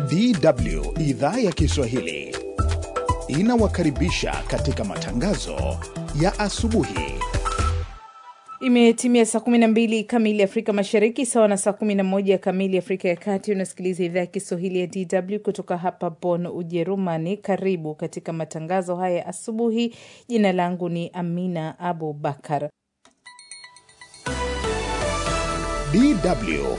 DW idhaa ya Kiswahili inawakaribisha katika matangazo ya asubuhi. Imetimia saa 12 kamili Afrika Mashariki, sawa na saa 11 kamili Afrika ya Kati. Unasikiliza idhaa ya Kiswahili ya DW kutoka hapa Bonn, Ujerumani. Karibu katika matangazo haya ya asubuhi. Jina langu ni Amina Abu Bakar. DW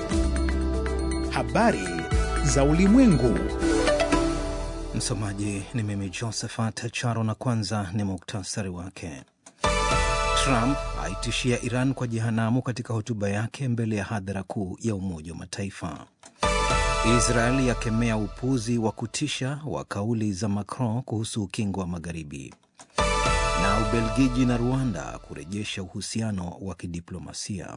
habari za ulimwengu. Msomaji ni mimi Josephat Charo, na kwanza ni muktasari wake. Trump aitishia Iran kwa jehanamu katika hotuba yake mbele ya hadhara kuu ya Umoja wa Mataifa. Israel yakemea upuzi wa kutisha wa kauli za Macron kuhusu ukingo wa Magharibi, na Ubelgiji na Rwanda kurejesha uhusiano wa kidiplomasia.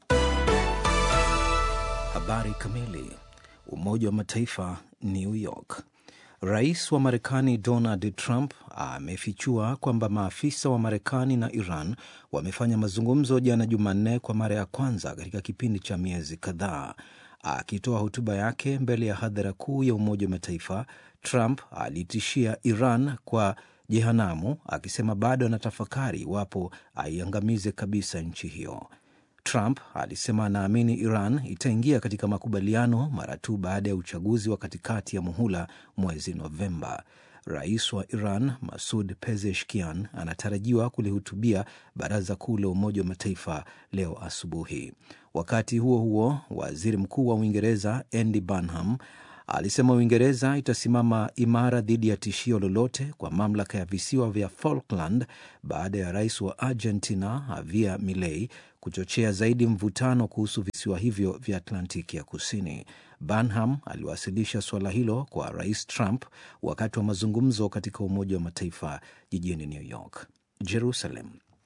Habari kamili. Umoja wa Mataifa, New York. Rais wa Marekani Donald Trump amefichua kwamba maafisa wa Marekani na Iran wamefanya mazungumzo jana Jumanne kwa mara ya kwanza katika kipindi cha miezi kadhaa. Akitoa hotuba yake mbele ya hadhara kuu ya Umoja wa Mataifa, Trump alitishia Iran kwa jehanamu, akisema bado anatafakari iwapo aiangamize kabisa nchi hiyo. Trump alisema anaamini Iran itaingia katika makubaliano mara tu baada ya uchaguzi wa katikati ya muhula mwezi Novemba. Rais wa Iran Masud Pezeshkian anatarajiwa kulihutubia Baraza Kuu la Umoja wa Mataifa leo asubuhi. Wakati huo huo, waziri mkuu wa Uingereza Andy Burnham alisema Uingereza itasimama imara dhidi ya tishio lolote kwa mamlaka ya visiwa vya Falkland baada ya rais wa Argentina Javier Milei kuchochea zaidi mvutano kuhusu visiwa hivyo vya Atlantiki ya Kusini. Burnham aliwasilisha suala hilo kwa rais Trump wakati wa mazungumzo katika Umoja wa Mataifa jijini New York. Jerusalem.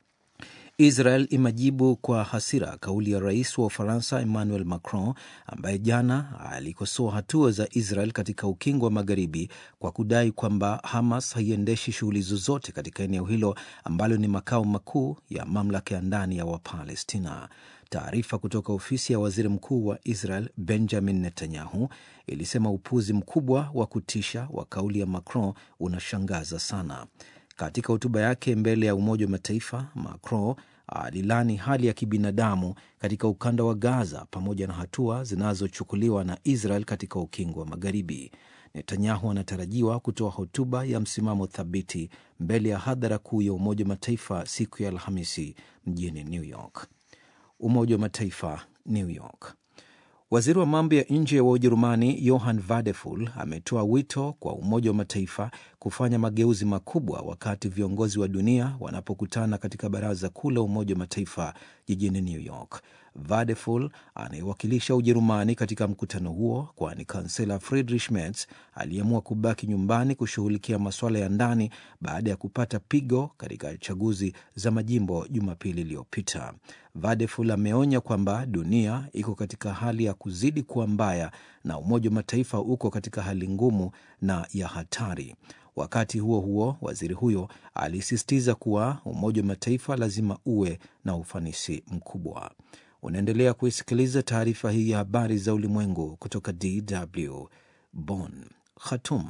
Israel imejibu kwa hasira kauli ya rais wa Ufaransa Emmanuel Macron ambaye jana alikosoa hatua za Israel katika ukingo wa Magharibi kwa kudai kwamba Hamas haiendeshi shughuli zozote katika eneo hilo ambalo ni makao makuu ya mamlaka ya ndani ya Wapalestina. Taarifa kutoka ofisi ya waziri mkuu wa Israel Benjamin Netanyahu ilisema upuzi mkubwa wa kutisha wa kauli ya Macron unashangaza sana. Katika hotuba yake mbele ya Umoja wa Mataifa, Macron alilani hali ya kibinadamu katika ukanda wa Gaza pamoja na hatua zinazochukuliwa na Israel katika ukingo wa Magharibi. Netanyahu anatarajiwa kutoa hotuba ya msimamo thabiti mbele ya hadhara kuu ya Umoja wa Mataifa siku ya Alhamisi mjini New York. Umoja wa Mataifa, New York. Waziri wa mambo ya nje wa Ujerumani Johann Vadeful ametoa wito kwa Umoja wa Mataifa kufanya mageuzi makubwa wakati viongozi wa dunia wanapokutana katika Baraza Kuu la Umoja wa Mataifa jijini New York. Vadeful anayewakilisha Ujerumani katika mkutano huo, kwani kansela Friedrich Merz aliamua kubaki nyumbani kushughulikia masuala ya ndani baada ya kupata pigo katika chaguzi za majimbo Jumapili iliyopita. Vadeful ameonya kwamba dunia iko katika hali ya kuzidi kuwa mbaya na Umoja wa Mataifa uko katika hali ngumu na ya hatari. Wakati huo huo, waziri huyo alisisitiza kuwa Umoja wa Mataifa lazima uwe na ufanisi mkubwa. Unaendelea kuisikiliza taarifa hii ya habari za ulimwengu kutoka DW Bonn. Khartoum.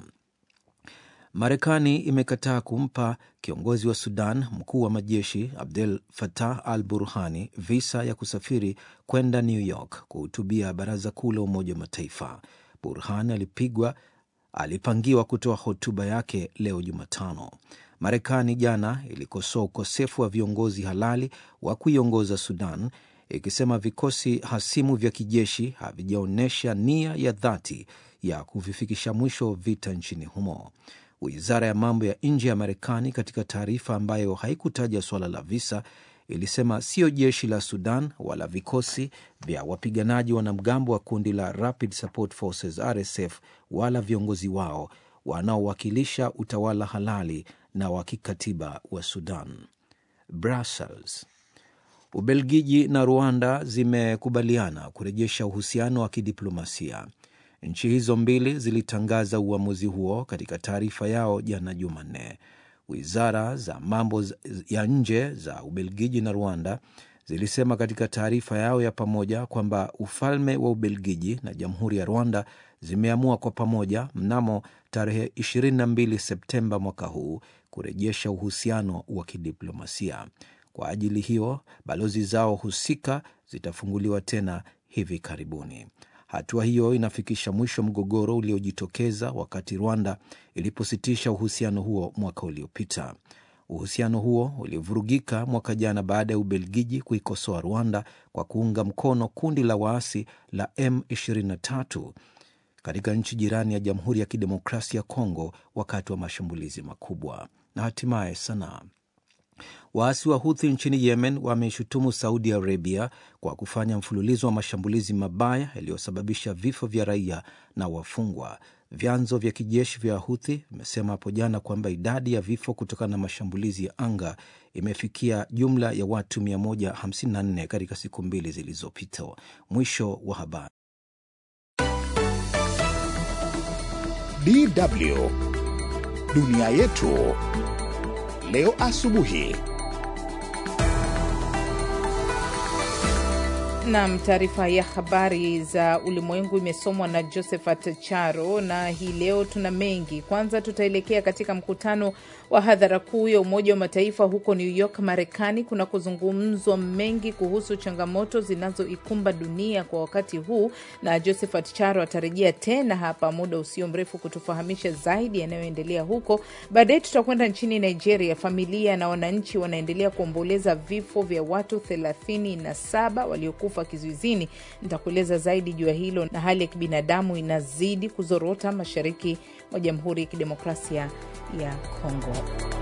Marekani imekataa kumpa kiongozi wa Sudan mkuu wa majeshi Abdel Fattah al Burhani visa ya kusafiri kwenda New York kuhutubia baraza kuu la Umoja wa Mataifa. Burhani alipigwa alipangiwa kutoa hotuba yake leo Jumatano. Marekani jana ilikosoa ukosefu wa viongozi halali wa kuiongoza Sudan, ikisema vikosi hasimu vya kijeshi havijaonyesha nia ya dhati ya kuvifikisha mwisho vita nchini humo. Wizara ya mambo ya nje ya Marekani, katika taarifa ambayo haikutaja suala la visa, ilisema sio jeshi la Sudan wala vikosi vya wapiganaji wanamgambo wa kundi la Rapid Support Forces RSF wala viongozi wao wanaowakilisha utawala halali na wa kikatiba wa Sudan. Brussels. Ubelgiji na Rwanda zimekubaliana kurejesha uhusiano wa kidiplomasia. Nchi hizo mbili zilitangaza uamuzi huo katika taarifa yao jana Jumanne. Wizara za mambo ya nje za Ubelgiji na Rwanda zilisema katika taarifa yao ya pamoja kwamba ufalme wa Ubelgiji na jamhuri ya Rwanda zimeamua kwa pamoja mnamo tarehe 22 Septemba mwaka huu kurejesha uhusiano wa kidiplomasia. Kwa ajili hiyo, balozi zao husika zitafunguliwa tena hivi karibuni. Hatua hiyo inafikisha mwisho mgogoro uliojitokeza wakati Rwanda ilipositisha uhusiano huo mwaka uliopita. Uhusiano huo ulivurugika mwaka jana baada ya Ubelgiji kuikosoa Rwanda kwa kuunga mkono kundi la waasi la M23 katika nchi jirani ya Jamhuri ya Kidemokrasia ya Kongo wakati wa mashambulizi makubwa. Na hatimaye Sanaa. Waasi wa Huthi nchini Yemen wameshutumu Saudi Arabia kwa kufanya mfululizo wa mashambulizi mabaya yaliyosababisha vifo vya raia na wafungwa. Vyanzo vya kijeshi vya Huthi vimesema hapo jana kwamba idadi ya vifo kutokana na mashambulizi ya anga imefikia jumla ya watu 154 katika siku mbili zilizopita. Mwisho wa habari. DW dunia yetu leo asubuhi. Nam, taarifa ya habari za ulimwengu imesomwa na Josephat Charo, na hii leo tuna mengi. Kwanza tutaelekea katika mkutano wa hadhara kuu ya Umoja wa Mataifa huko New York, Marekani, kunakuzungumzwa mengi kuhusu changamoto zinazoikumba dunia kwa wakati huu, na Josephat Charo atarejea tena hapa muda usio mrefu kutufahamisha zaidi yanayoendelea huko. Baadaye tutakwenda nchini Nigeria. Familia na wananchi wanaendelea kuomboleza vifo vya watu thelathini na saba waliokufa kizuizini. Nitakueleza zaidi juu ya hilo, na hali ya kibinadamu inazidi kuzorota mashariki mwa Jamhuri ya Kidemokrasia ya Kongo.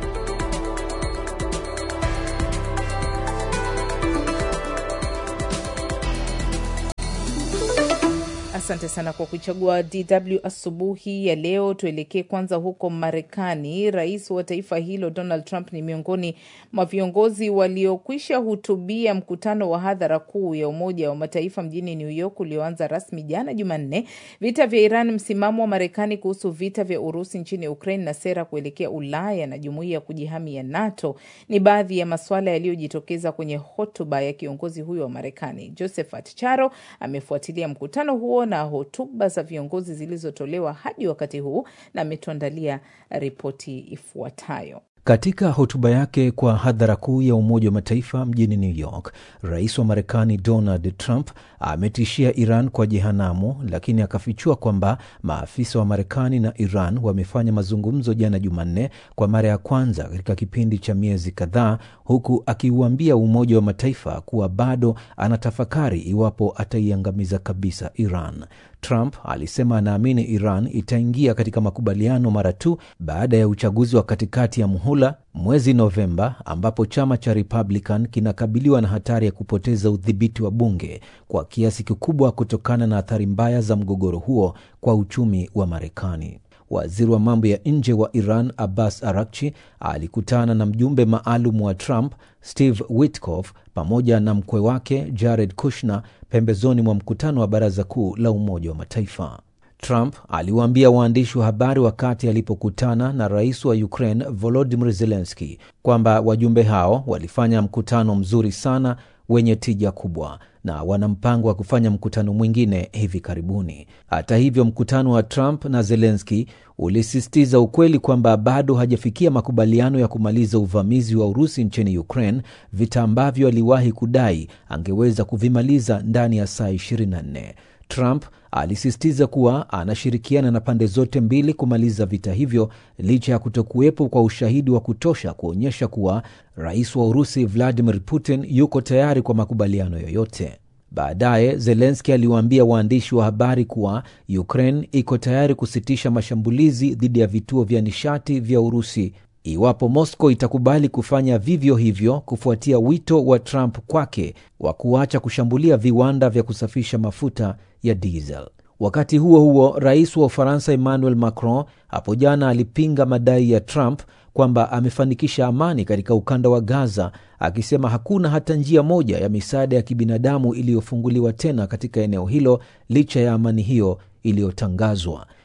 Asante sana kwa kuichagua DW asubuhi ya leo. Tuelekee kwanza huko Marekani. Rais wa taifa hilo Donald Trump ni miongoni mwa viongozi waliokwisha hutubia mkutano wa hadhara kuu ya Umoja wa Mataifa mjini New York ulioanza rasmi jana Jumanne. Vita vya Iran, msimamo wa Marekani kuhusu vita vya Urusi nchini Ukraine na sera kuelekea Ulaya na jumuiya ya kujihami ya NATO ni baadhi ya masuala yaliyojitokeza kwenye hotuba ya kiongozi huyo wa Marekani. Josephat Charo amefuatilia mkutano huo na hotuba za viongozi zilizotolewa hadi wakati huu na ametuandalia ripoti ifuatayo. Katika hotuba yake kwa hadhara kuu ya Umoja wa Mataifa mjini New York, rais wa Marekani Donald Trump ametishia Iran kwa jehanamu, lakini akafichua kwamba maafisa wa Marekani na Iran wamefanya mazungumzo jana Jumanne kwa mara ya kwanza katika kipindi cha miezi kadhaa, huku akiuambia Umoja wa Mataifa kuwa bado anatafakari iwapo ataiangamiza kabisa Iran. Trump alisema anaamini Iran itaingia katika makubaliano mara tu baada ya uchaguzi wa katikati ya muhula mwezi Novemba, ambapo chama cha Republican kinakabiliwa na hatari ya kupoteza udhibiti wa bunge kwa kiasi kikubwa kutokana na athari mbaya za mgogoro huo kwa uchumi wa Marekani. Waziri wa mambo ya nje wa Iran Abbas Arakchi alikutana na mjumbe maalum wa Trump Steve Witkoff pamoja na mkwe wake Jared Kushner pembezoni mwa mkutano wa Baraza Kuu la Umoja wa Mataifa. Trump aliwaambia waandishi wa habari wakati alipokutana na rais wa Ukraine Volodymyr Zelensky kwamba wajumbe hao walifanya mkutano mzuri sana wenye tija kubwa na wana mpango wa kufanya mkutano mwingine hivi karibuni. Hata hivyo, mkutano wa Trump na Zelensky ulisisitiza ukweli kwamba bado hajafikia makubaliano ya kumaliza uvamizi wa Urusi nchini Ukraine, vita ambavyo aliwahi kudai angeweza kuvimaliza ndani ya saa 24. Trump alisisitiza kuwa anashirikiana na pande zote mbili kumaliza vita hivyo licha ya kutokuwepo kwa ushahidi wa kutosha kuonyesha kuwa rais wa Urusi Vladimir Putin yuko tayari kwa makubaliano yoyote. Baadaye Zelenski aliwaambia waandishi wa habari kuwa Ukraine iko tayari kusitisha mashambulizi dhidi ya vituo vya nishati vya Urusi iwapo Moscow itakubali kufanya vivyo hivyo kufuatia wito wa Trump kwake wa kuacha kushambulia viwanda vya kusafisha mafuta ya diesel. Wakati huo huo, rais wa Ufaransa Emmanuel Macron hapo jana alipinga madai ya Trump kwamba amefanikisha amani katika ukanda wa Gaza, akisema hakuna hata njia moja ya misaada ya kibinadamu iliyofunguliwa tena katika eneo hilo licha ya amani hiyo iliyotangazwa.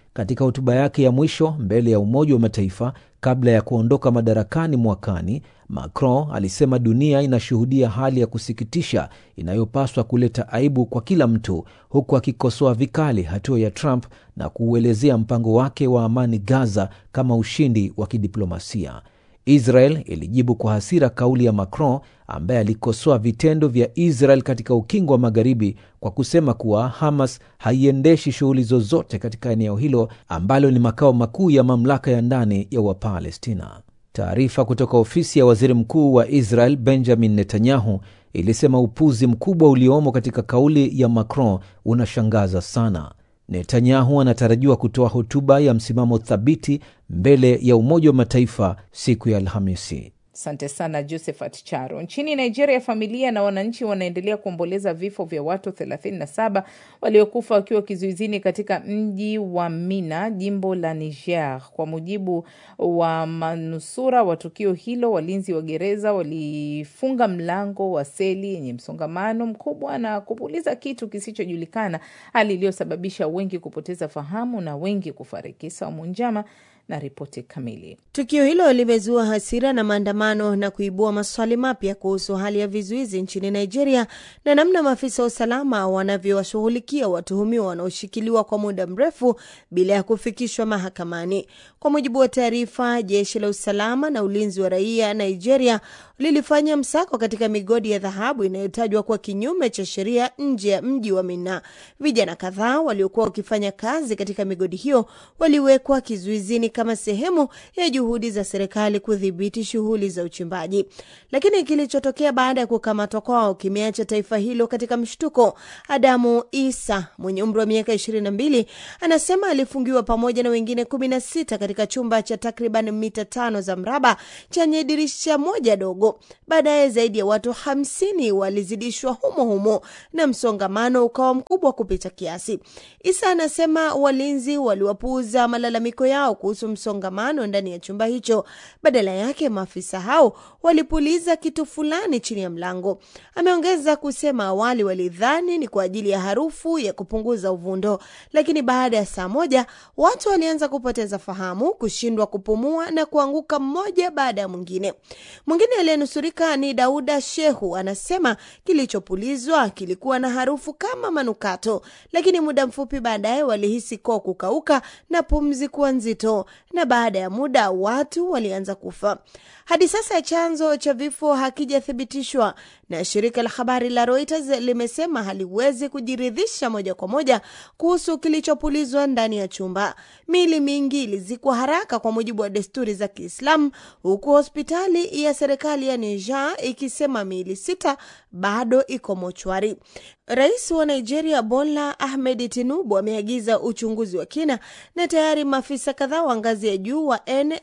Katika hotuba yake ya mwisho mbele ya Umoja wa Mataifa kabla ya kuondoka madarakani mwakani, Macron alisema dunia inashuhudia hali ya kusikitisha inayopaswa kuleta aibu kwa kila mtu, huku akikosoa vikali hatua ya Trump na kuuelezea mpango wake wa amani Gaza kama ushindi wa kidiplomasia. Israel ilijibu kwa hasira kauli ya Macron ambaye alikosoa vitendo vya Israel katika ukingo wa Magharibi kwa kusema kuwa Hamas haiendeshi shughuli zozote katika eneo hilo ambalo ni makao makuu ya mamlaka ya ndani ya Wapalestina. Taarifa kutoka ofisi ya waziri mkuu wa Israel Benjamin Netanyahu ilisema upuzi mkubwa uliomo katika kauli ya Macron unashangaza sana. Netanyahu anatarajiwa kutoa hotuba ya msimamo thabiti mbele ya Umoja wa Mataifa siku ya Alhamisi. Asante sana Josephat Charo. Nchini Nigeria, familia na wananchi wanaendelea kuomboleza vifo vya watu 37 waliokufa wakiwa kizuizini katika mji wa Mina, jimbo la Niger. Kwa mujibu wa manusura wa tukio hilo, walinzi wa gereza walifunga mlango wa seli yenye msongamano mkubwa na kupuliza kitu kisichojulikana, hali iliyosababisha wengi kupoteza fahamu na wengi kufariki. Saumu Njama na ripoti kamili. Tukio hilo limezua hasira na maandamano na kuibua maswali mapya kuhusu hali ya vizuizi nchini Nigeria na namna maafisa wa usalama wanavyowashughulikia watuhumiwa wanaoshikiliwa kwa muda mrefu bila ya kufikishwa mahakamani. Kwa mujibu wa taarifa, jeshi la usalama na ulinzi wa raia Nigeria lilifanya msako katika migodi ya dhahabu inayotajwa kuwa kinyume cha sheria nje ya mji wa Mina. Vijana kadhaa waliokuwa wakifanya kazi katika migodi hiyo waliwekwa kizuizini kama sehemu ya juhudi za serikali kudhibiti shughuli za uchimbaji. Lakini kilichotokea baada ya kukamatwa kwao kimeacha taifa hilo katika mshtuko. Adamu Isa mwenye umri wa miaka ishirini na mbili anasema alifungiwa pamoja na wengine kumi na sita katika chumba cha takriban mita tano za mraba chenye dirisha moja dogo. Baadaye zaidi ya watu hamsini walizidishwa humo humo na msongamano ukawa mkubwa kupita kiasi. Isa anasema walinzi waliwapuuza malalamiko yao kuhusu msongamano ndani ya chumba hicho. Badala yake maafisa hao walipuliza kitu fulani chini ya mlango. Ameongeza kusema awali walidhani ni kwa ajili ya harufu ya kupunguza uvundo, lakini baada ya saa moja watu walianza kupoteza fahamu, kushindwa kupumua na kuanguka mmoja baada ya mwingine. Mwingine aliyenusurika ni Dauda Shehu, anasema kilichopulizwa kilikuwa na harufu kama manukato, lakini muda mfupi baadaye walihisi koo kukauka na pumzi kuwa nzito, na baada ya muda watu walianza kufa. Hadi sasa chanzo cha vifo hakijathibitishwa na shirika la habari la Reuters limesema haliwezi kujiridhisha moja kwa moja kuhusu kilichopulizwa ndani ya chumba. Miili mingi ilizikwa haraka kwa mujibu wa desturi za Kiislamu, huku hospitali ya serikali ya Niger ikisema miili sita bado iko mochwari. Rais wa Nigeria Bola Ahmed Tinubu ameagiza uchunguzi wa kina na tayari maafisa kadhaa wa ngazi ya juu wa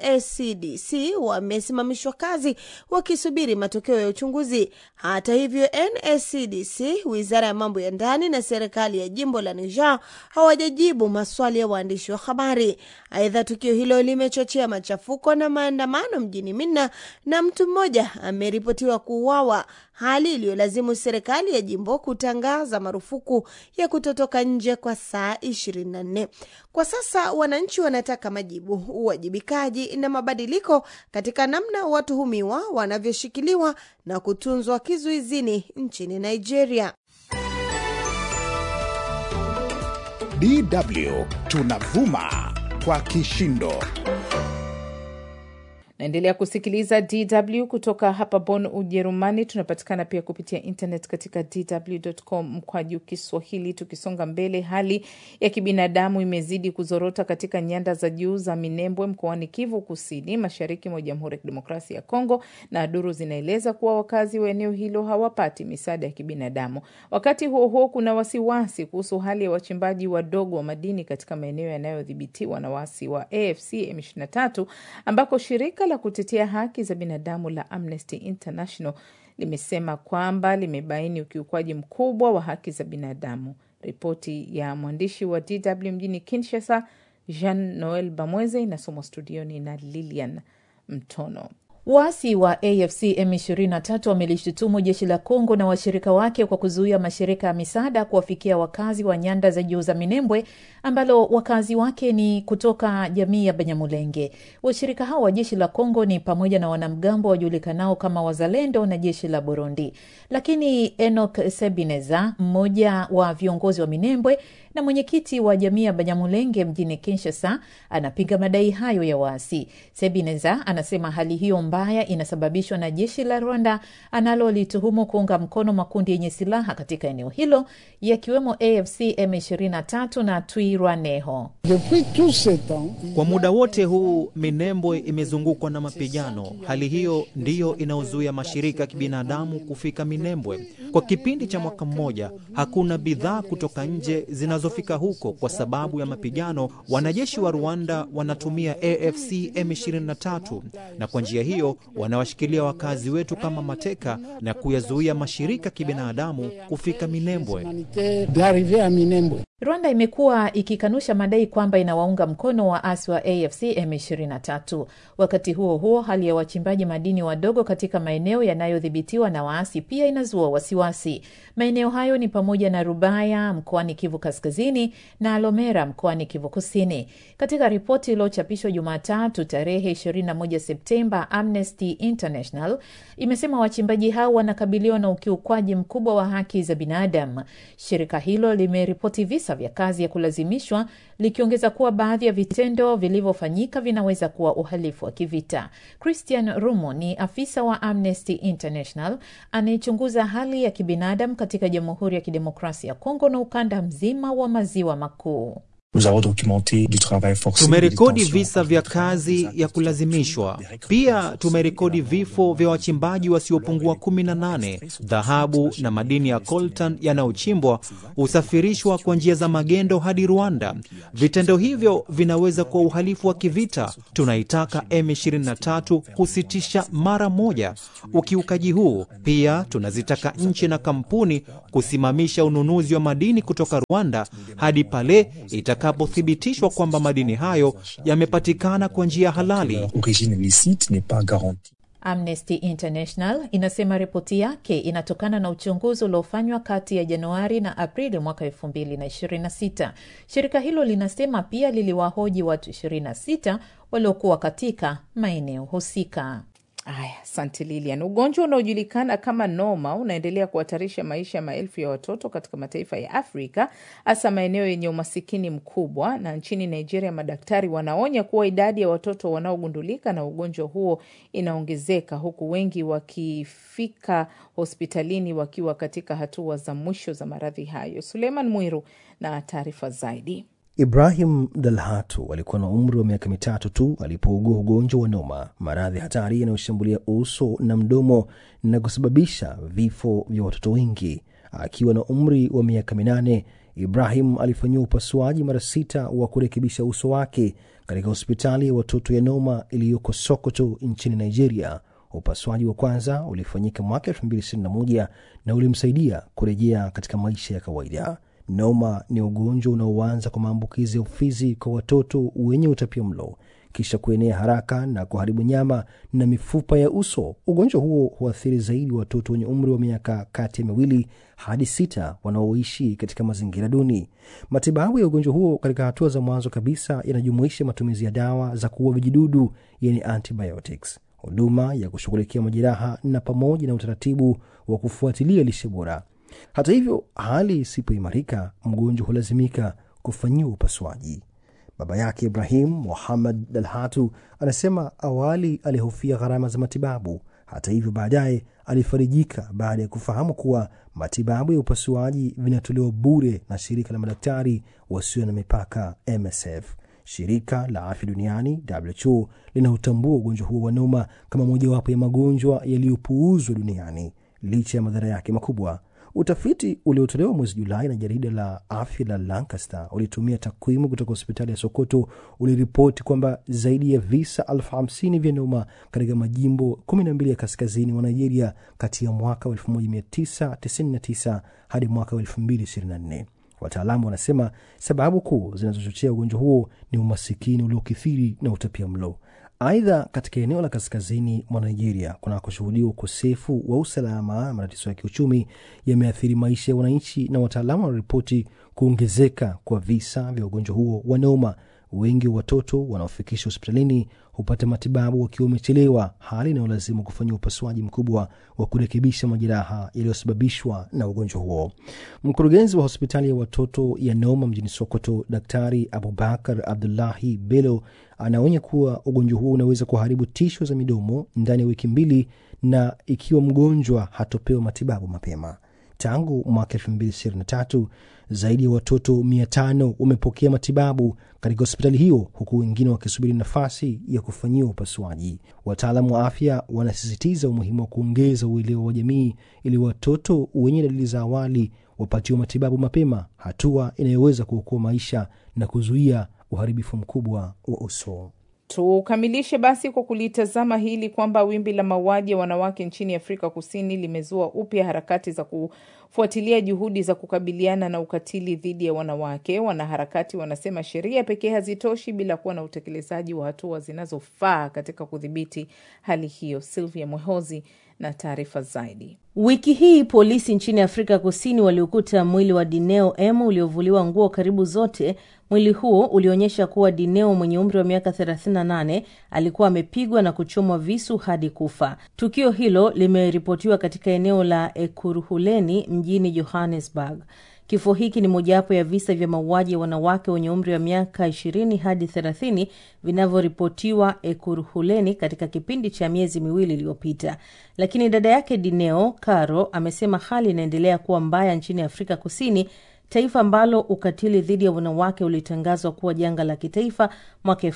NSCDC wamesimamishwa kazi wakisubiri matokeo ya uchunguzi. Hata hivyo, NSCDC, wizara ya mambo ya ndani na serikali ya jimbo la Niger hawajajibu maswali ya waandishi wa habari. Aidha, tukio hilo limechochea machafuko na maandamano mjini Minna na mtu mmoja ameripotiwa kuuawa, hali iliyolazimu serikali ya jimbo kutangaza marufuku ya kutotoka nje kwa saa 24. Kwa sasa wananchi wanataka majibu, uwajibikaji na mabadiliko katika namna watuhumiwa wanavyoshikiliwa na kutunzwa kizuizini nchini Nigeria. DW tunavuma kwa kishindo. Naendelea kusikiliza DW kutoka hapa Bonn, Ujerumani. Tunapatikana pia kupitia internet katika dw.com mkwaju Kiswahili. Tukisonga mbele, hali ya kibinadamu imezidi kuzorota katika nyanda za juu za Minembwe mkoani Kivu Kusini, mashariki mwa Jamhuri ya Kidemokrasia ya Kongo, na duru zinaeleza kuwa wakazi wa eneo hilo hawapati misaada ya kibinadamu. Wakati huo huo, kuna wasiwasi kuhusu hali ya wachimbaji wadogo wa madini katika maeneo yanayodhibitiwa na waasi wa AFC M23 ambako shirika la kutetea haki za binadamu la Amnesty International limesema kwamba limebaini ukiukwaji mkubwa wa haki za binadamu. Ripoti ya mwandishi wa DW mjini Kinshasa, Jean Noel Bamweze, inasomwa studioni na Lilian Mtono. Waasi wa AFC M23 wamelishutumu jeshi la Kongo na washirika wake kwa kuzuia mashirika ya misaada kuwafikia wakazi wa nyanda za juu za Minembwe ambalo wakazi wake ni kutoka jamii ya Banyamulenge. Washirika hao wa jeshi la Kongo ni pamoja na wanamgambo wajulikanao kama Wazalendo na jeshi la Burundi. Lakini Enoch Sebineza, mmoja wa viongozi wa Minembwe na mwenyekiti wa jamii ya Banyamulenge mjini Kinshasa, anapinga madai hayo ya waasi. Sebineza anasema hali hiyo mbaya inasababishwa na jeshi la Rwanda analolituhumu kuunga mkono makundi yenye silaha katika eneo hilo yakiwemo AFC M23 na Twirwaneho. Kwa muda wote huu Minembwe imezungukwa na mapigano. Hali hiyo ndiyo inayozuia mashirika ya kibinadamu kufika Minembwe. Kwa kipindi cha mwaka mmoja, hakuna bidhaa kutoka nje zinazofika huko kwa sababu ya mapigano. Wanajeshi wa Rwanda wanatumia AFC M23 na kwa njia hiyo wanawashikilia wakazi wetu kama mateka na kuyazuia mashirika ya kibinadamu kufika Minembwe. Rwanda imekuwa ikikanusha madai kwamba inawaunga mkono waasi wa AFC M23. Wakati huo huo, hali ya wachimbaji madini wadogo katika maeneo yanayodhibitiwa na waasi pia inazua wasiwasi. Maeneo hayo ni pamoja na Rubaya mkoani Kivu Kaskazini na Alomera mkoani Kivu Kusini. Katika ripoti iliyochapishwa Jumatatu tarehe 21 Septemba, Amnesty International imesema wachimbaji hao wanakabiliwa na ukiukwaji mkubwa wa haki za binadamu. Shirika hilo limeripoti visa vya kazi ya kulazimishwa likiongeza kuwa baadhi ya vitendo vilivyofanyika vinaweza kuwa uhalifu wa kivita. Christian Rumo ni afisa wa Amnesty International anayechunguza hali ya kibinadamu katika Jamhuri ya Kidemokrasia ya Kongo na ukanda mzima wa maziwa makuu. Tumerekodi visa vya kazi ya kulazimishwa. Pia tumerekodi vifo vya wachimbaji wasiopungua 18. Dhahabu na madini ya coltan yanayochimbwa husafirishwa kwa njia za magendo hadi Rwanda. Vitendo hivyo vinaweza kuwa uhalifu wa kivita. Tunaitaka M23 kusitisha mara moja ukiukaji huu. Pia tunazitaka nchi na kampuni kusimamisha ununuzi wa madini kutoka Rwanda hadi pale itakapothibitishwa kwamba madini hayo yamepatikana kwa njia halali. Amnesty International inasema ripoti yake inatokana na uchunguzi uliofanywa kati ya Januari na Aprili mwaka 2026. Shirika hilo linasema pia liliwahoji watu 26 waliokuwa katika maeneo husika. Aya, asante Lilian. Ugonjwa unaojulikana kama noma unaendelea kuhatarisha maisha ya maelfu ya watoto katika mataifa ya Afrika, hasa maeneo yenye umasikini mkubwa. Na nchini Nigeria, madaktari wanaonya kuwa idadi ya watoto wanaogundulika na ugonjwa huo inaongezeka, huku wengi wakifika hospitalini wakiwa katika hatua za mwisho za maradhi hayo. Suleiman Mwiru na taarifa zaidi. Ibrahim Dalhatu alikuwa na umri wa miaka mitatu tu alipougua ugonjwa wa noma, maradhi hatari yanayoshambulia uso na mdomo na kusababisha vifo vya watoto wengi. Akiwa na umri wa miaka minane, Ibrahim alifanyiwa upasuaji mara sita wa kurekebisha uso wake katika hospitali ya watoto ya Noma iliyoko Sokoto nchini Nigeria. Upasuaji wa kwanza ulifanyika mwaka 2021 na ulimsaidia kurejea katika maisha ya kawaida. Noma ni ugonjwa unaoanza kwa maambukizi ya ufizi kwa watoto wenye utapia mlo kisha kuenea haraka na kuharibu nyama na mifupa ya uso. Ugonjwa huo huathiri zaidi watoto wenye umri wa miaka kati ya miwili hadi sita wanaoishi katika mazingira duni. Matibabu ya ugonjwa huo katika hatua za mwanzo kabisa yanajumuisha matumizi ya dawa za kuua vijidudu, yani antibiotics, huduma ya kushughulikia majeraha na pamoja na utaratibu wa kufuatilia lishe bora. Hata hivyo, hali isipoimarika, mgonjwa hulazimika kufanyiwa upasuaji. Baba yake Ibrahim Muhammad Dalhatu anasema awali alihofia gharama za matibabu. Hata hivyo, baadaye alifarijika baada ya kufahamu kuwa matibabu ya upasuaji vinatolewa bure na shirika la madaktari wasio na mipaka MSF. Shirika la afya duniani WHO linautambua ugonjwa huo wa noma kama mojawapo ya magonjwa yaliyopuuzwa duniani licha ya madhara yake makubwa. Utafiti uliotolewa mwezi Julai na jarida la afya la Lancaster ulitumia takwimu kutoka hospitali ya Sokoto uliripoti kwamba zaidi ya visa elfu hamsini vya noma katika majimbo 12 ya kaskazini mwa Nigeria kati ya mwaka wa 1999 hadi mwaka wa 2024. Wataalamu wanasema sababu kuu zinazochochea ugonjwa huo ni umasikini uliokithiri na utapia mlo. Aidha, katika eneo la kaskazini mwa Nigeria kunakoshuhudiwa ukosefu wa usalama na matatizo ya kiuchumi yameathiri maisha ya wananchi, na wataalamu wanaripoti kuongezeka kwa visa vya ugonjwa huo wa noma. Wengi wa watoto wanaofikishwa hospitalini hupata matibabu wakiwa wamechelewa, hali inayolazimu kufanya upasuaji mkubwa wa kurekebisha majeraha yaliyosababishwa na ugonjwa huo. Mkurugenzi wa hospitali ya watoto ya Noma mjini Sokoto, Daktari Abubakar Abdullahi Bello anaonya kuwa ugonjwa huo unaweza kuharibu tisho za midomo ndani ya wiki mbili, na ikiwa mgonjwa hatopewa matibabu mapema. Tangu mwaka elfu mbili ishirini na tatu zaidi ya watoto mia tano wamepokea matibabu katika hospitali hiyo huku wengine wakisubiri nafasi ya kufanyiwa upasuaji. Wataalamu wa afya wanasisitiza umuhimu wa kuongeza uelewa wa jamii ili watoto wenye dalili za awali wapatiwe matibabu mapema, hatua inayoweza kuokoa maisha na kuzuia uharibifu mkubwa wa uso. Tukamilishe basi kwa kulitazama hili kwamba wimbi la mauaji ya wanawake nchini Afrika Kusini limezua upya harakati za kufuatilia juhudi za kukabiliana na ukatili dhidi ya wanawake. Wanaharakati wanasema sheria pekee hazitoshi bila kuwa na utekelezaji wa hatua zinazofaa katika kudhibiti hali hiyo. Silvia Mwehozi na taarifa zaidi. Wiki hii polisi nchini Afrika Kusini waliokuta mwili wa Dineo M uliovuliwa nguo karibu zote. Mwili huo ulionyesha kuwa Dineo mwenye umri wa miaka 38 alikuwa amepigwa na kuchomwa visu hadi kufa. Tukio hilo limeripotiwa katika eneo la Ekurhuleni mjini Johannesburg. Kifo hiki ni mojawapo ya visa vya mauaji ya wanawake wenye umri wa miaka 20 hadi 30 vinavyoripotiwa Ekurhuleni katika kipindi cha miezi miwili iliyopita. Lakini dada yake Dineo, Caro, amesema hali inaendelea kuwa mbaya nchini Afrika Kusini, taifa ambalo ukatili dhidi ya wanawake ulitangazwa kuwa janga la kitaifa mwaka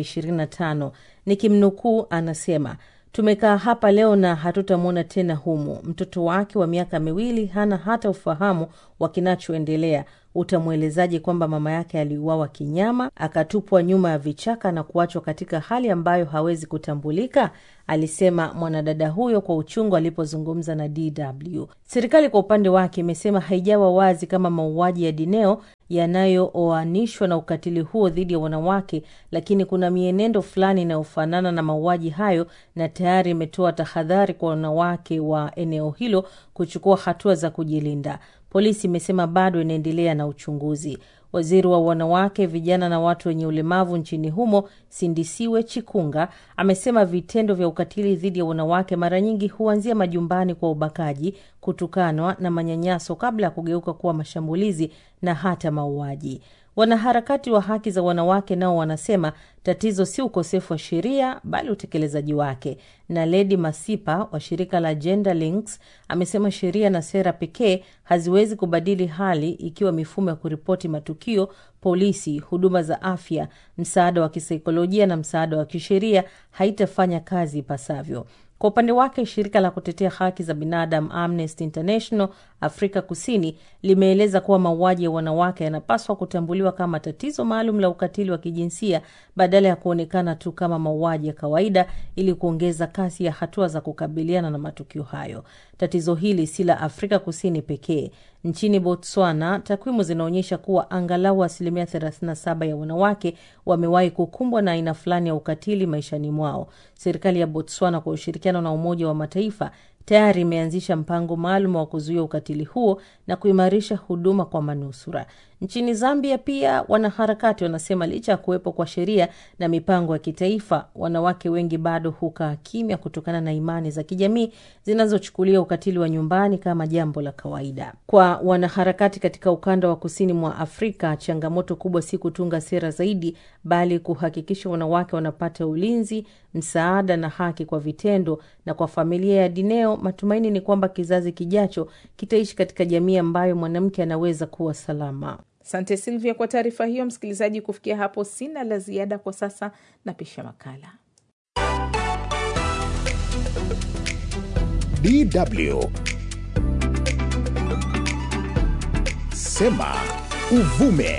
2025. Nikimnukuu, anasema Tumekaa hapa leo na hatutamwona tena humu. Mtoto wake wa miaka miwili hana hata ufahamu wa kinachoendelea. Utamwelezaje kwamba mama yake aliuawa kinyama, akatupwa nyuma ya vichaka na kuachwa katika hali ambayo hawezi kutambulika? Alisema mwanadada huyo kwa uchungu alipozungumza na DW. Serikali kwa upande wake imesema haijawa wazi kama mauaji ya Dineo yanayooanishwa na ukatili huo dhidi ya wanawake, lakini kuna mienendo fulani inayofanana na mauaji hayo, na tayari imetoa tahadhari kwa wanawake wa eneo hilo kuchukua hatua za kujilinda. Polisi imesema bado inaendelea na uchunguzi. Waziri wa wanawake, vijana na watu wenye ulemavu nchini humo Sindisiwe Chikunga amesema vitendo vya ukatili dhidi ya wanawake mara nyingi huanzia majumbani kwa ubakaji, kutukanwa na manyanyaso kabla ya kugeuka kuwa mashambulizi na hata mauaji. Wanaharakati wa haki za wanawake nao wanasema tatizo si ukosefu wa sheria bali utekelezaji wake. Na Ledi Masipa wa shirika la Gender Links amesema sheria na sera pekee haziwezi kubadili hali ikiwa mifumo ya kuripoti matukio, polisi, huduma za afya, msaada wa kisaikolojia na msaada wa kisheria haitafanya kazi ipasavyo. Kwa upande wake shirika la kutetea haki za binadamu Amnesty International Afrika Kusini limeeleza kuwa mauaji ya wanawake yanapaswa kutambuliwa kama tatizo maalum la ukatili wa kijinsia badala ya kuonekana tu kama mauaji ya kawaida, ili kuongeza kasi ya hatua za kukabiliana na matukio hayo. Tatizo hili si la Afrika Kusini pekee. Nchini Botswana, takwimu zinaonyesha kuwa angalau asilimia 37 ya wanawake wamewahi kukumbwa na aina fulani ya ukatili maishani mwao. Serikali ya Botswana kwa ushirikiano na Umoja wa Mataifa tayari imeanzisha mpango maalum wa kuzuia ukatili huo na kuimarisha huduma kwa manusura. Nchini Zambia pia wanaharakati wanasema licha ya kuwepo kwa sheria na mipango ya kitaifa, wanawake wengi bado hukaa kimya kutokana na imani za kijamii zinazochukulia ukatili wa nyumbani kama jambo la kawaida. Kwa wanaharakati katika ukanda wa kusini mwa Afrika, changamoto kubwa si kutunga sera zaidi, bali kuhakikisha wanawake wanapata ulinzi, msaada na haki kwa vitendo. Na kwa familia ya Dineo, matumaini ni kwamba kizazi kijacho kitaishi katika jamii ambayo mwanamke anaweza kuwa salama. Asante Silvia kwa taarifa hiyo. Msikilizaji, kufikia hapo sina la ziada kwa sasa, napisha makala. DW Sema Uvume.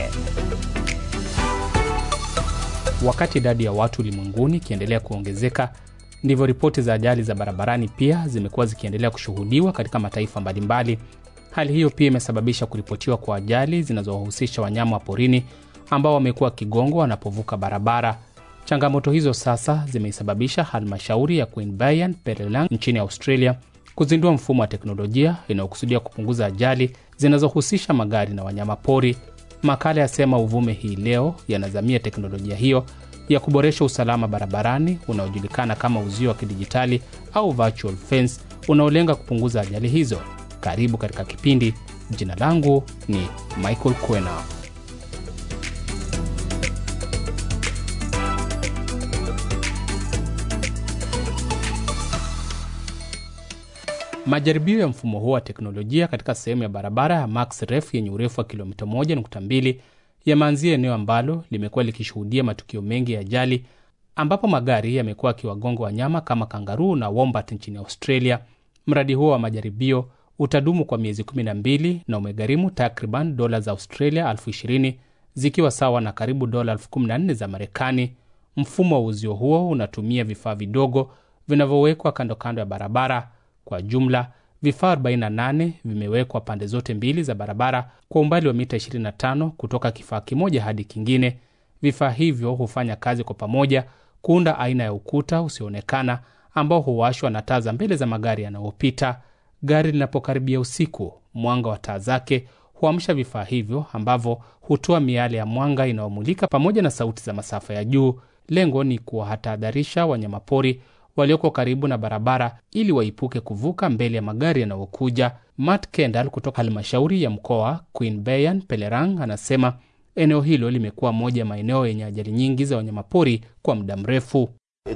Wakati idadi ya watu ulimwenguni ikiendelea kuongezeka, ndivyo ripoti za ajali za barabarani pia zimekuwa zikiendelea kushuhudiwa katika mataifa mbalimbali. Hali hiyo pia imesababisha kuripotiwa kwa ajali zinazowahusisha wanyama wa porini ambao wamekuwa kigongwa wanapovuka barabara. Changamoto hizo sasa zimeisababisha halmashauri ya Queanbeyan Perelang nchini Australia kuzindua mfumo wa teknolojia inayokusudia kupunguza ajali zinazohusisha magari na wanyama pori. Makala yasema uvume hii leo yanazamia teknolojia hiyo ya kuboresha usalama barabarani unaojulikana kama uzio wa kidijitali au virtual fence unaolenga kupunguza ajali hizo. Karibu katika kipindi. Jina langu ni Michael Kwena. Majaribio ya mfumo huo wa teknolojia katika sehemu ya barabara ya Max Ref yenye urefu wa kilomita 1.2 yameanzia eneo ambalo limekuwa likishuhudia matukio mengi ya ajali, ambapo magari yamekuwa yakiwagonga wanyama kama kangaruu na wombat nchini Australia. Mradi huo wa majaribio utadumu kwa miezi 12 na umegharimu takriban dola za Australia elfu ishirini zikiwa sawa na karibu dola elfu kumi na nne za Marekani. Mfumo wa uzio huo unatumia vifaa vidogo vinavyowekwa kando kando ya barabara. Kwa jumla vifaa 48 vimewekwa pande zote mbili za barabara kwa umbali wa mita 25 kutoka kifaa kimoja hadi kingine. Vifaa hivyo hufanya kazi kwa pamoja kuunda aina ya ukuta usioonekana ambao huwashwa na taa za mbele za magari yanayopita. Gari linapokaribia usiku, mwanga wa taa zake huamsha vifaa hivyo ambavyo hutoa miale ya mwanga inayomulika pamoja na sauti za masafa ya juu. Lengo ni kuwahadharisha wanyamapori walioko karibu na barabara ili waipuke kuvuka mbele ya magari yanayokuja. Matt Kendall kutoka halmashauri ya mkoa Queanbeyan Pelerang anasema eneo hilo limekuwa moja ya maeneo yenye ajali nyingi za wanyamapori kwa muda mrefu.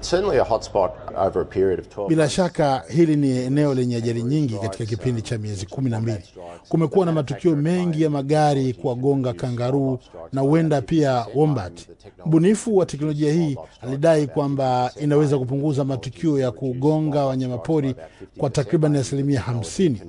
Bila shaka hili ni eneo lenye ajali nyingi katika kipindi cha miezi kumi na mbili. Kumekuwa na matukio mengi ya magari kuwagonga kangaruu na huenda pia wombat. Mbunifu wa teknolojia hii alidai kwamba inaweza kupunguza matukio ya kugonga wanyamapori kwa takriban asilimia hamsini.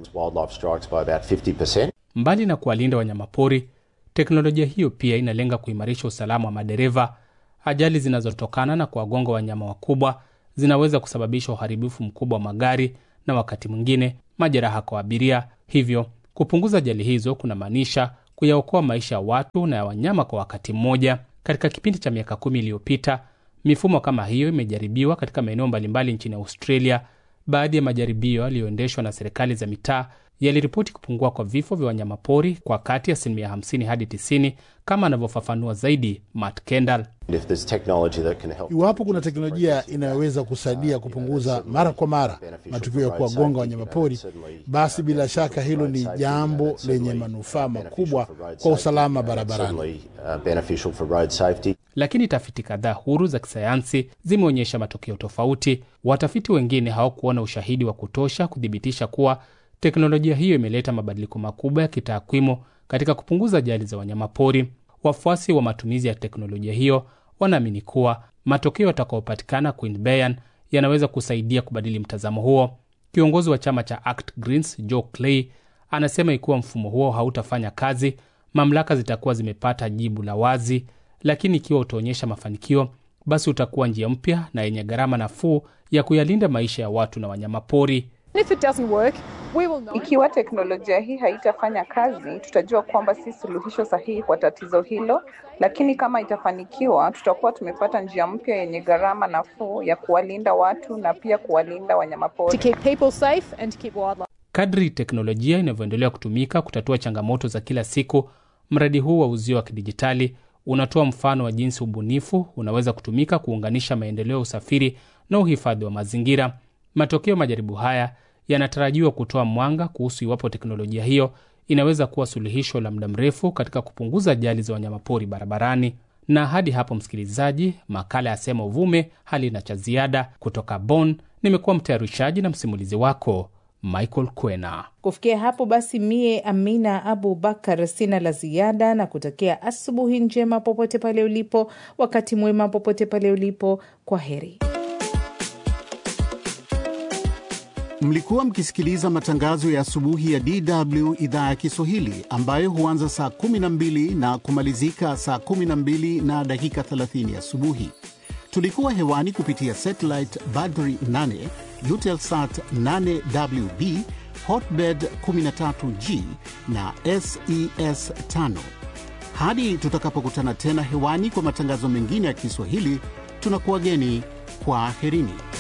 Mbali na kuwalinda wanyamapori, teknolojia hiyo pia inalenga kuimarisha usalama wa madereva. Ajali zinazotokana na kuwagonga wanyama wakubwa zinaweza kusababisha uharibifu mkubwa wa magari na wakati mwingine majeraha kwa abiria. Hivyo kupunguza ajali hizo kunamaanisha kuyaokoa maisha ya watu na ya wanyama kwa wakati mmoja. Katika kipindi cha miaka kumi iliyopita, mifumo kama hiyo imejaribiwa katika maeneo mbalimbali nchini Australia. Baadhi ya majaribio yaliyoendeshwa na serikali za mitaa yaliripoti kupungua kwa vifo vya wanyamapori kwa kati ya asilimia 50 hadi 90, kama anavyofafanua zaidi Matt Kendall. Iwapo kuna teknolojia inayoweza kusaidia kupunguza mara kwa mara matukio ya kuwagonga wanyamapori, basi bila shaka hilo ni jambo lenye manufaa makubwa kwa usalama barabarani. Lakini tafiti kadhaa huru za kisayansi zimeonyesha matokeo tofauti. Watafiti wengine hawakuona ushahidi wa kutosha kuthibitisha kuwa teknolojia hiyo imeleta mabadiliko makubwa ya kitakwimu katika kupunguza ajali za wanyamapori. Wafuasi wa matumizi ya teknolojia hiyo wanaamini kuwa matokeo yatakayopatikana Queanbeyan yanaweza kusaidia kubadili mtazamo huo. Kiongozi wa chama cha Act Greens Joe Clay anasema ikiwa mfumo huo hautafanya kazi, mamlaka zitakuwa zimepata jibu la wazi, lakini ikiwa utaonyesha mafanikio, basi utakuwa njia mpya na yenye gharama nafuu ya kuyalinda maisha ya watu na wanyamapori. Ikiwa teknolojia hii haitafanya kazi, tutajua kwamba si suluhisho sahihi kwa tatizo hilo, lakini kama itafanikiwa, tutakuwa tumepata njia mpya yenye gharama nafuu ya kuwalinda watu na pia kuwalinda wanyamapori. Kadri teknolojia inavyoendelea kutumika kutatua changamoto za kila siku, mradi huu wa uzio wa kidijitali unatoa mfano wa jinsi ubunifu unaweza kutumika kuunganisha maendeleo ya usafiri na uhifadhi wa mazingira. Matokeo majaribu haya yanatarajiwa kutoa mwanga kuhusu iwapo teknolojia hiyo inaweza kuwa suluhisho la muda mrefu katika kupunguza ajali za wanyamapori barabarani. Na hadi hapo, msikilizaji, makala ya Sema Uvume halina cha ziada. Kutoka Bonn, nimekuwa mtayarishaji na msimulizi wako Michael Kwena. Kufikia hapo basi, mie Amina Abu Bakar sina la ziada na kutakia asubuhi njema popote pale ulipo, wakati mwema popote pale ulipo. Kwa heri. Mlikuwa mkisikiliza matangazo ya asubuhi ya DW idhaa ya Kiswahili ambayo huanza saa 12 na kumalizika saa 12 na dakika 30 asubuhi. Tulikuwa hewani kupitia satellite Badri 8, Eutelsat 8WB, Hotbird 13G na SES 5. Hadi tutakapokutana tena hewani kwa matangazo mengine ya Kiswahili, tunakuwageni kwa aherini.